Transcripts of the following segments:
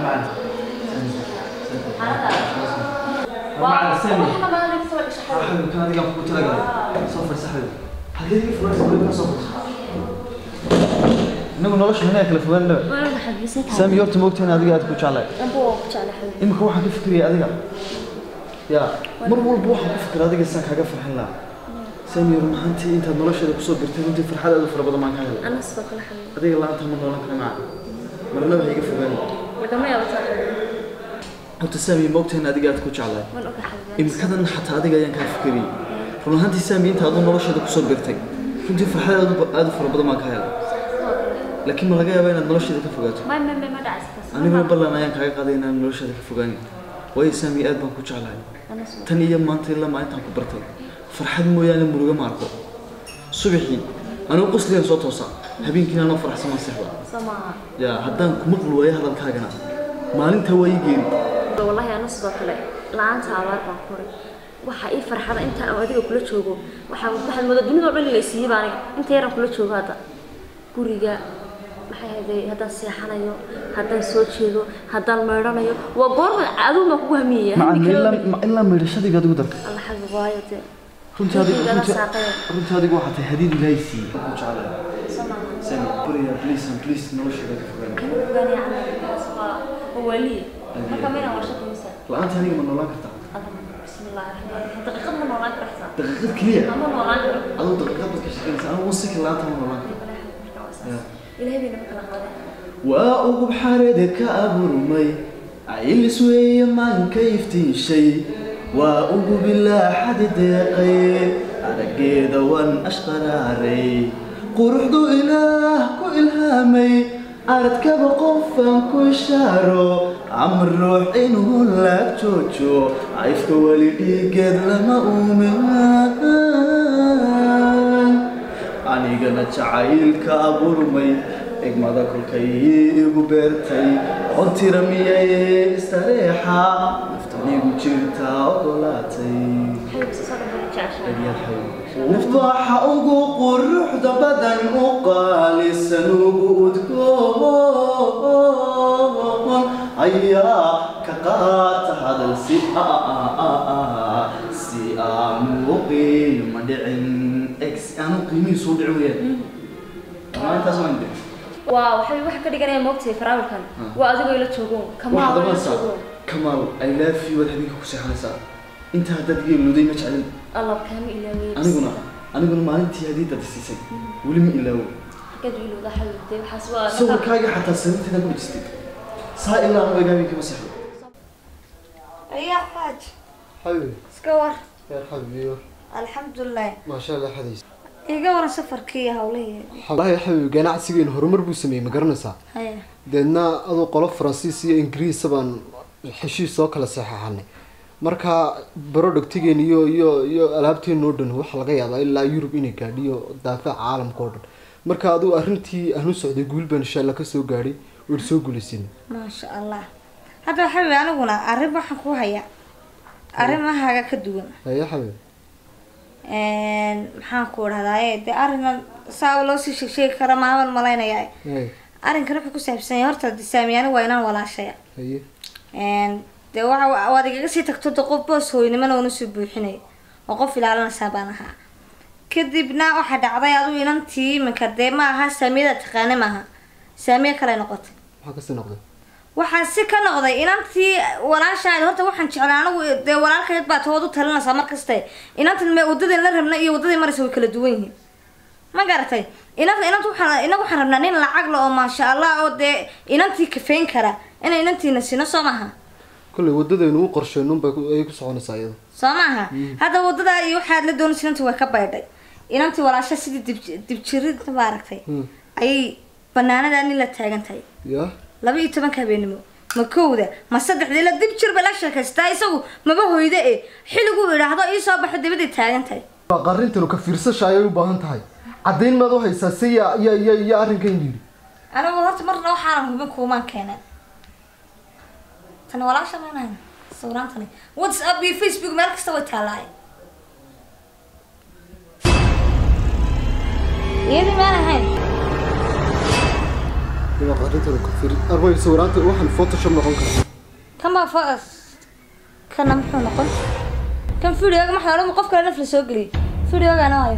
معنا معنا سامي حبيبي كان هذيك قلت لك صفر سحب هذيك فرص ولا صفر inagu nolosha inaa kala fogaanaba saami horta moogtayn adiga aad ku jeclay imika waxaan ka fikiraya adiga ya mar walba waxaan ku fikira adiga saan kaaga farxin lahaa saami yor maxaantii intaad nolosheeda kusoo birtay runtii farxad aad u fara badan baan ka helay adiga laanta ma noolan kara maca marna waxay iga fogaan horta saami moogtayn adiga aad ku jeclay imikadan xataa adiga ayaan kaa fikirayay run ahaantii saami inta adu nolosheeda kusoo birtay runtii farxad aad u- aad u fara badan baan ka helay laakiin ma laga yaabaa inaad nolosheeda ka fogaato aniguna ballan ayaan kaaga qaaday inaan nolosheeda ka fogaanin waayo saami aad baan ku jeclahay tan iyo maanta ilaa maalintaan ku bartay farxad mooyaane muruga ma arko subaxii anigu qusligan soo toosa habeenkiina anoo faraxsamaan seexda ya haddaan ku maqli waayo hadalkaagana maalinta waa ii geeri wallahi ana sidoo kale la-aanta abaar baan kuray waxa ii farxada inta aan adiga kula joogo waxaa waxaad moodaa dunida oo dhan la siiyey baa aniga inta yaran kula joogo hadda guriga maxay ahayday haddaan seexanayo haddaan soo jeedo haddaan meydhanayo waa goorma adigu baan kugu hamiyaya macna ilaa ma- ilaa maydhashadii baad ugu dartay alla xabi waayo dee runtii adigu Wixii runtii saaqaya. runtii adigu waxaa tahay hadiid ilaahay siiyey ku jeclahay saami buriya please and please nolosheeda ka fogaani waliye marka mina waa shaqo misa la-aanta aniga ma noolaan kartaa bismillahi raxmaan raxiim daqiiqad ma noolaan kartaa daqiiqad keliya ama noolaan karo aduu daqiiqad baad ka shaqaynaysa anigu wasiki la-aanta ma noolaan karo ilaahay bayna ma kala qaadeen waa ugub xareeda ka abuurmay caylis weeye maanka iftiishay waa ugub ilaa xadi deeqay araggeeda waan ashqaraaray quruxdu ilaah ku ilhaamay aradkaba qofaan ku ishaaro amar ruux inuu laag joojo cayfka weli dhiigeed lama uumin anigana jacaylka abuurmay egmada kolkay igu beertay oo tira miyay istareexa naftanigu jirtaa ogolaatay waxa ugu quruxda badan u qaalisan ugu udgoon ayaa ka qaata hadal si si aanu u qiima dhicin ex aanu qiimihiisu u dhicin weyaan maalintaas waan dhicin waa waxay wax ka dhiganaya moogtahay faraawilkan waa adigoo ila joogo kamaa waxaad ila oranaysaa joogo kamaal i love you waad habeenka ku seexanaysaa inta haddaad iga ilowday ma jeclin allah kaama ilaawey aniguna aniguna maalintii hadiidad siisay weli ma ilaawo xaggeed u ilowda xawiltay waxaas waa sawirkaaga xataa sariirteeda ku dhajistay saa ilaa anu egaa habeenkii ma seexdo ayaa xaaj حبيبي iska war يا حبيبي alxamdulilah ما شاء الله حديث iga waran safarkii hawlahii والله يا حبيبي ganacsigeenu horumar buu sameeyey ma garanaysaa haya deedna aduu qolo faransiis iyo ingiriis baan heshiis soo kala saxeexanay marka productigeenu iyo iyo iyo alaabteenu oo dhan waxa laga yaabaa ilaa yurub inay gaadhiyo daafaca caalamka oo dhan marka aduu arrintii aan u socday guul baan insha allah kasoo gaadhay waan soo guulaysin maasha allah hadda xabibi aniguna arrin waxaan ku hayaa arrimahaaga ka duwan ya xabiib maxaan ku dhahdaye dee arrina saaba loo sii sheegsheegi kara maaban malaynayaa hay arrinkan wuxuu ku saabsan yahay horta disaamiyaani waa inaan walaashaya haye dee waxa waad igaga sii tagto de qof boos hooynimana una soo buuxinay oo qof ilaalinaysaa baan ahaa kadibna waxaa dhacday adigu inantii iminka dee ma aha saamiyada taqaane maaha saamiye kale noqotay maxaa kasii noqday waxaa si ka noqday inantii walaashaad horta waxaan jeclaa anigu dee walaalkeed baa tood u talinaysaa markaste inantan me wadadeen la rabna iyo wadadii maraysa way kala duwan yihiin ma garatay inanta inanta waxaan inaga waxaan rabnaa nin lacag le oo maasha allah oo dee inantii kafeyn kara inay inantiina sino soo maaha kolley wadadaynu u qorsheynuun bay ku- ayay ku soconaysaa iyada soo maaha hadda wadada iyo waxaad la doonaysa inantii way ka baydhay inantii walaasha sidii dib dibjirinta maaragtay Hmm. ayay banaanadaa nin la taagan tahay ya laba iyo tobanka habeenimo ma kowda ma saddexda ila dib jir bay la sheekaystaa isagu maba hoyda e xilliguu idhaahdo ii soo baxo dabaday taagan tahay waa qarintanu ka fiirsasha ayay u baahan tahay caddayn maad u haysaa si ya ya ya ya arrinkan yidhi anigu horta marna waxaanan hubin kuumaan keenay tani walaasha maanahan sawiraantani whatsapp iyo facebook meel kasta way taalaay iyadii maan ahayn waa qarintooda kufiri arbay sawiraanta waxaan photoshop noqon karaa kan baa focus kana muxuu noqon kan videoga maxaa odhan qof kale naf la soo geliyay videogana hayo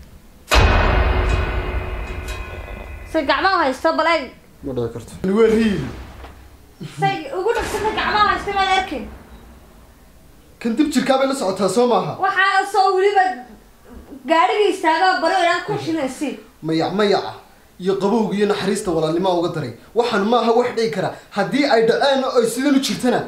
say gacmaha haysto bal eeg ma dhici karto waa riil say ugu dhagsanta gacmaha haysto maad arkin kan dib jirkaa bay la socotaa soo maaha waxaa soo weliba gaadhiga istaaga baro inaan ku shilaysi mayac mayaca iyo qabowga iyo naxariista walaalnimaa uga daray waxaan maaha wax dhici kara haddii ay dhaceen oo ay sidan u jirtana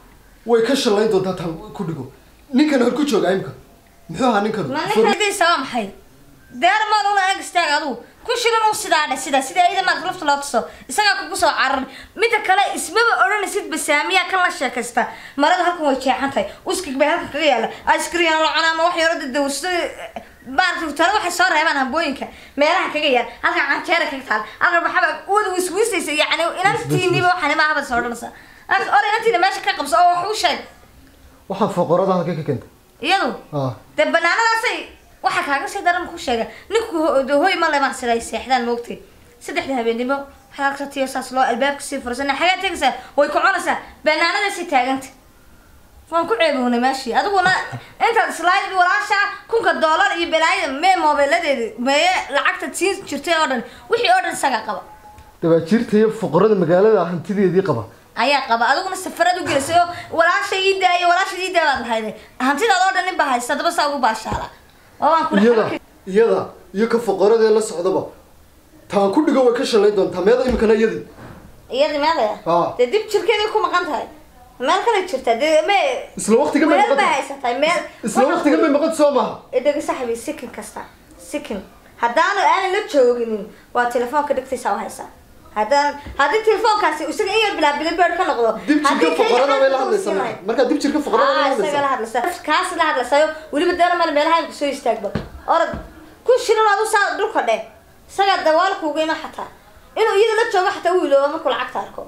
way ka shallayn doontaa taan ku dhigo ninkan hor ku jooga imka muxuu ahaa ninkan ma ninkaadiisa waa maxay deer maad una eeg istaag adugu ku shilan u sidaa dhe sida sida ayada maad lafta loo tuso isagaa kugu soo carar midda kale ismaba odhanaysid basaamiyaa kan la sheekaysta marada halkan way jeexan tahay uskig bay halkan kaga yaala iskriyan locona ama wax yaro dadawsada maaragtay tale waxay soo reebaan hambooyinka meelaha kaga yaal halkan canjeera kaga taal halkan waxaba wada wiswisaysa yacni inantiiniba waxaan ima habad soo odhanaysa or inantiina meesha ka qabso oo wax u sheeg waxaan foqorada halka ka keentay iyadu ah dee banaanadaasay waxaa kaaga sii daran ku sheega ninku ho- dee hooy ma lemaan sida ay seexdaan moogtay saddexda habeennimo waxaa agtatiyo saas loo albaabka sii fursan xagaa tegaysaa way ku cunaysaa banaanadaasay taaganta waan ku ceebownay meeshii adiguna intaad islayd walaasha kunka doolar iyo balaayada mee moobeeladeedi meeye lacagta siin jirtay oo dhan wixii oo dhan isagaa qaba dabaajiirta iyo foqorada magaalada hantideedii qaba ayaa qaba adiguna safarad u gelisay oo walaasha ii daaya walaasha ii daaya baad lahayday hantidaad oo dhan nin baa haysta daba saa ugu baashaala oo waan kula iyada iyada iyo ka foqoradee la socdaba taan ku dhigo way ka shallayn doontaa meeda imikana iyadii iyadii meelaya Ah. dee dib jirkeeday ku maqan tahay meel kale jirta dee me isla waqtigan bay meel maqan bay tahay. haysatahay meel isla waqtigan bay maqan soo maaha dhegi saxbi sikin kasta sikin haddaanu aanan la jooginin waa telefoonka dhegtaysa u haysaa haddaan haddii telefoonkaasi isaga in yar bilaa bilibird ka noqdo dib jirka haddii keliya foqorada bay la xaalka uu hadlaysaa siinayo. marka markaa dib jirka foqorada bay la Ah, isaga la hadlaysaa hadlaysa kaas la hadlaysayo weliba deena male meelaha imka soo istaagba orad ku shirin adu saa dhulka dheh isagaa dawaalka uga ima xataa inuu iyada la joogo xataa u iloobo markuu lacagta arko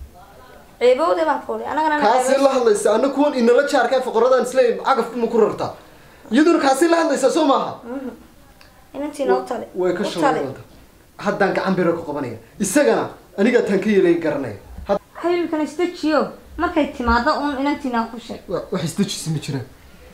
ceebowde baan kuuli anagana na kaasi ceebowde. la hadlaysa ana kuwan inala jaarkaa foqoradan isle cagaf ma ku rartaa iyaduna kaasi la hadlaysaa soo maaha inantiina u tali way ka u shallayn tali. doontaa haddaan gacan biro ka qabanaya isagana anigaa taan ka yeelay garanaya Had- xiriirkan isdejiyo markay timaado uun inantiina ku sheeg wa- wax isdejisi ma jiraan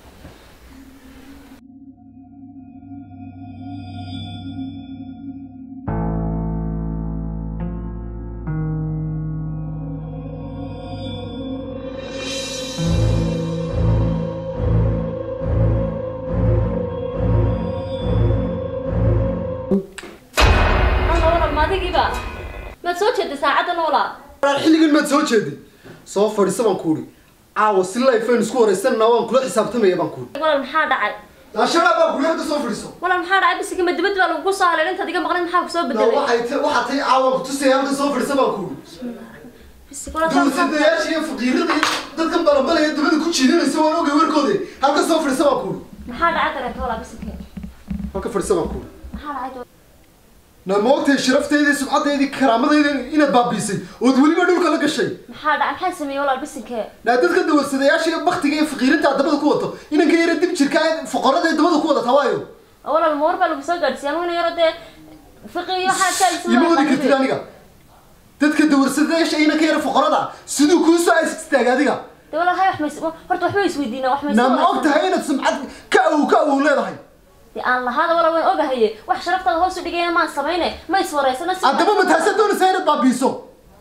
Alla madigiiba maad soo jeeday saacadda noolaa walaal xilligan maad soo jeeday soo fadhiisa baan kuuri caawa si life aynu isku waraysanana waan kula xisaabtamaya baan kuuri walaal maxaa dhacay naashabaa baa kuuri hadda soo fadhiiso walaal maxaa dhacay bisiga ma dibad baa lagu soo halay intaad iga maqnayd maxaa kusoo na bedelay waxay ta waxaa tay caawan kutusaya halka soo fadhiisa baan kuuri bisig walaal maxaa- dowsadayaasha iyo faqiirada iyo dadkan balabalaya dabada ku jiidanaysa waan ogay warkooda halka soo fadhiisa baan kuuri maxaa dhacay dareento walaal bisigke halka fadhiisa baan kuuri maxaa dhacay na ma ogtahay sharafteydii subcadeydii karaamadeyda inaad baabiisay ood weliba dhulka la gashay maxaa dhacay maxaa sameeyey walaal bisigke naa dadka dawasadayaasha iyo baktiga iyo faqiirinta aad dabada ku wato inanka yara dib jirka ee foqorada ee dabada ku wadata waayo oo walaal ma war baa lagu soo gaadhsiiyay aniguna yaro dee fiqi iyo waxaa ka ima wadi kartid aniga dadka dawarsadayaasha inanka yara foqorada siduu kuu soo aas istaaga adiga dee walaal hay wax mays horta waxba isweydiinaa wax mays naa ma og tahay inaad sumcad ka awow ka awow leedahay dee aan lahaada walaal waan ogahaye wax sharaftaada hoos u dhigayna maan samayne ma iswareysana si haddaba ma taasa doonaysaa inaad baabiiso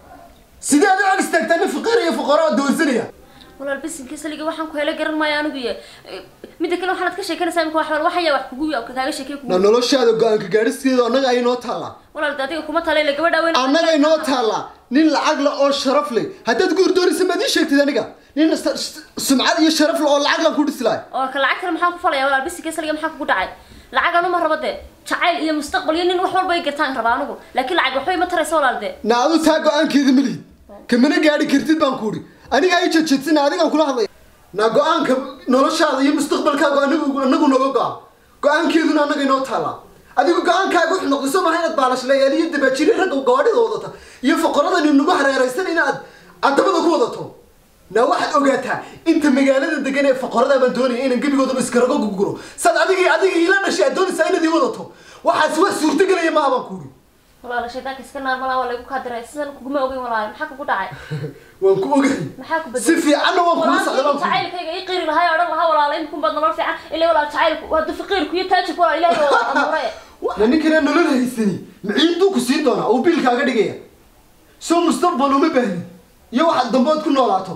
sidee aad u ag istaagtaa nin faqiir iyo foqoro oo dawarsanaya walaal bisinka saliga waxaan ku helo garan maayo anigu iyo midda kale waxaad ka sheekanaysaa imika wax wax ayaa wax kugu kaaga sheekay na kugu noloshaada go-aanka gaadhisteeda annaga ay noo taallaa walaal dee adiga kuma talay gabadha weyn annaga inoo taallaa nin lacag le oo sharaf leh haddaad guur doonaysa maad ii sheegtid aniga nin s- s- sumcad iyo sharaf leh oo lacag laan ku dhisi lahay oo ka lacag kale maxaan ku falaya walaal bisinka saliga maxaa kugu dhacay lacag anu ma rabo dee jacayl iyo mustaqbal iyo nin wax walba ay gartaan rabaa anigu laakiin lacag waxbay ma tarayso walaal dee na adu taa go-aankeeda ma lihid kamana gaadhi kartid baan kuuhi aniga ay jejedsina adigaan kula hadlaya na go-aanka noloshaada iyo mustaqbalkaaga anagu anagu nooga go-a go-aankeeduna annaga inoo taallaa adigu go-aankaaga wuxuu noqday soo maha inaad baalashleeyaal iyo dabaajiri ragga gawadhida wadata iyo foqoradani nagu hareeraysan inaad adabada ku wadato na waxaad ogaataa inta magaalada degan ee foqorada baan doonaya inaan gebigoodaba iskarago guguro saad adiga adiga ila dhashay aad doonaysaa inaad ii wadato waxaas wax suurtagelaya maaha baan kuuhi walaala shaydaanka iska naar malaa waa laygu kaa diray sidan kuguma ogeyn walaala maxaa kugu dhacay waan ku ogahay maxaa ku si fiicanna waan kula socda waan ku jacaylkayga ii qiri lahay odhan lahaa walaala imikun baad nolol fiican ilaa walaala jacaylku waa dufiqiirku iyo taajirku walaala ilaahay oo amuure na ninkana nolol haysani maciiduu ku siin doonaa uu biilkaaga dhigaya soo mustaqbal uma baahnin iyo waxaad dambood ku noolaato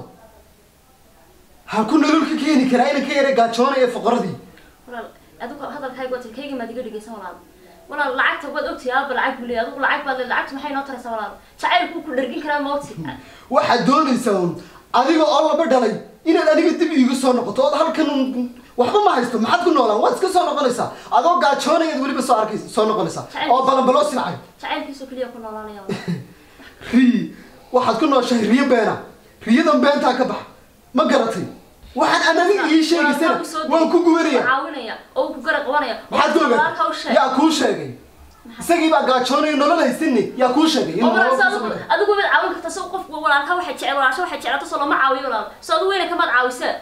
ha ku nolol ka keeni karaa inan ka yara gaajoonaya foqoradii walaal adigu hadalkayga wata kayga maad iga dhigaysan walaal walaal lacagta waad ogtahay aaba lacag buu leeyahay adigu lacag baad leedahay lacagtu maxay noo taraysaa walaal jacaylku ku dhargin karaa mawti waxaad doonaysaa un adiga oo laba dhalay inaad aniga dib iigu soo noqoto ood halkan un- waxba ma haysto maxaad ku noolaan waad iska soo noqonaysaa adoo gaajoonayaad weliba soo arkaysa soo noqonaysaa oo balanbaloo silcay jacaylkiisu keliya ku noolaanaya walaal riyi waxaad ku nooshahay riyo beena riyadan beentaa ka bax ma garatay waxaan aan aniga ii sheegaysana waan ku gubanaya caawinaya oo uu ku gara qabanaya maxaad ku walaalka u ogaatay sheeg yaa kuu sheegay isagii baa gaajoonaya nolol haysanni yaa kuu sheegay in oo walaal nolol soo ku adigu sameeyo. adigu waad caawin kartaa soo qof walaalka waxay jecel walaalsha waxay jecelato soo lama caawiyo walaal soo adigu weyna kamaad caawisa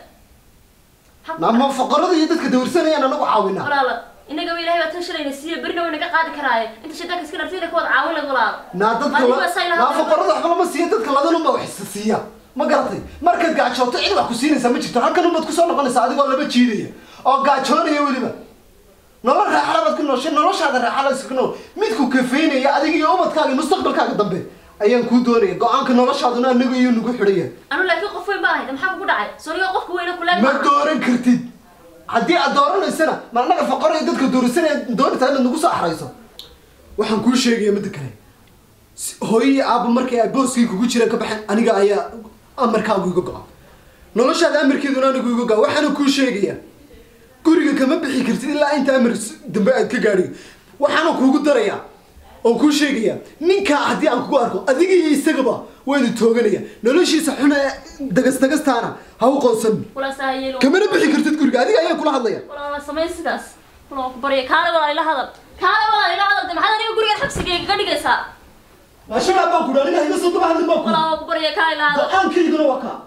nama foqorada iyo dadka dawrsanayaan anagu caawinaa walaal inaga ilaahay baa tan shalayna siiye berina wayna ka qaadi karaaye inta shaydaanka iska dhartayna kuwaad caawin lahayd walaal naa dadka Adigu la- waa say naa lahaa foqorada waxba lama siiya dadka ladanunba wax isa siiya ma garatay markaad gaajooto cid wax ku siinaysaa ma jirto halkan unbaad kusoo noqonaysaa adigoo laba jiidaya oo gaajoonaya weliba nolol raaxala baad ku nooshay noloshaada raaxala iska nool midku kafeynaya adiga iyo ubadkaaga iyo mustaqbalkaaga dambe ayaan kuu doonaya go-aanka noloshaaduna anaga iyo nagu xidhaya anu laakiin qof weyn baan ahayd maxaa kugu dhacay sooniga qofka weyna kuleeg ma dooran kartid haddii aad dooranaysana ma anaga foqor iyo dadka doorisanaya doonaysaa inaad nagu soo axrayso waxaan kuu sheegaya midda kale si- hooyo iyo aabba markay ay booskii kugu jiraan ka baxeen aniga ayaa amarkaagu iga go-a noloshaada amarkeeduna anigu iga go-a waxaana kuu sheegaya guriga kama bixi kartid ilaa inta amar s- dambe aad ka gaadhiyo waxaana kuugu daraya oo kuu sheegaya ninkaa haddii aan kugu arko adiga iyo isagaba waynu tooganaya noloshiisa xun ee dagas dagastaana ha u qoonsan walaal saa yeelo kamana bixi kartid guriga adiga ayaa kula hadlaya walaal samay sidaas walaal ku barya kaale walaal ila hadal kaale walaal ila hadal de maxaad aniga gurigan xabsigayga ka dhigaysaa maashagaa baan ku dhanin iga soo daba hadlin baan ku walaal waa ku barya kaale ila hadal go-aankayguna waa kaa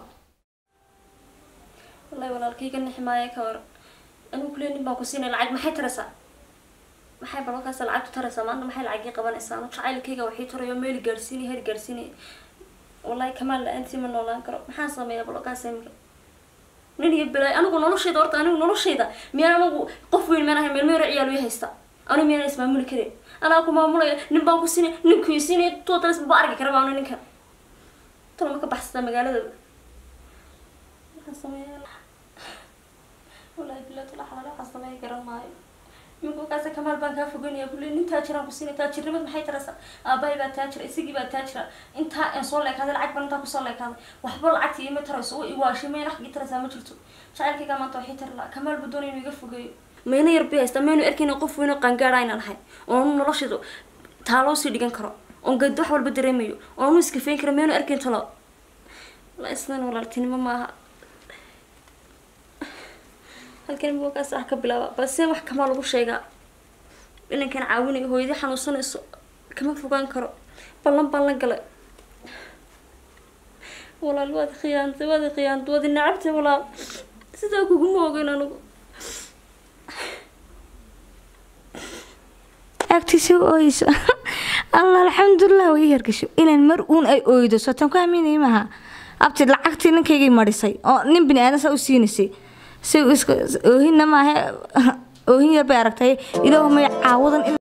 wallahi walaalkayga nixi maayo ka war anigu kulee nin baan ku siinay lacag maxay taraysaa maxay balakaas lacagtu taraysaa maanta maxay lacagii qabanaysaa anu jacaylkayga waxii tarayo meeli gaarsiinay heri gaarsiinay wallahi kamaal la-aantii ma noolaan karo maxaan sameeyaa balakaas imika nin iyo bilaay anigu noloshayda horta anigu noloshayda miyaan anigu qof weyn miyaan ahay meel meero ciyaal ii haysta anigu miyaan ismaamuli karin anaa ku maamulaya nin baan ku siinay ninkuu siinay tootalis ba arki kara baa ninkan tala ma ka baxsataa magaalada maxaan sameeyaa wallahi bilaad la xalaal waxaan sameey garan maayo iminka kaasa kamaal baan kaa fogeynaya kulli nin taajiraan ku siinay taajirnimad maxay taraysaa aabahay baa taajira isigii baa taajira intaa aan soo leekaaday lacag baan intaa kusoo leekaaday waxba lacagta iima tarayso oo iwaashay mayna xagii taraysaa ma jirto jacaylkayga maanta waxay tari lahaa kamaal buu doonaya inuu iga fogeeyo mayna yar bay haystaa maynu arkayna qof weyno qaangaadha aynan ahay oonu noloshaydu taaloo sii dhigan karo oon gad wax walba dareemayo oonu iskafeyn karo maynu arkayn talo la islan walaaltinimo maaha halkan buugaas wax ka bilaaba balse wax kamaa lagu sheegaa inankan caawinayo hooyadii xanuunsanayso kama fogaan karo ballan baan la galay walaal waad khiyaantay waad khiyaantay waad nacabtay walaal sidaa kuguma ogeyn anigu agtiisa ooyeyso allah alxamdulilah way hergasho inaan mar uun ay ooydo sotan ku aaminay maaha abti lacagtii ninkaygay marisay oo nin bini aadan saa u siinaysay si iska oohinna maaha oohin yar bay aragtay ilaahu may caawadan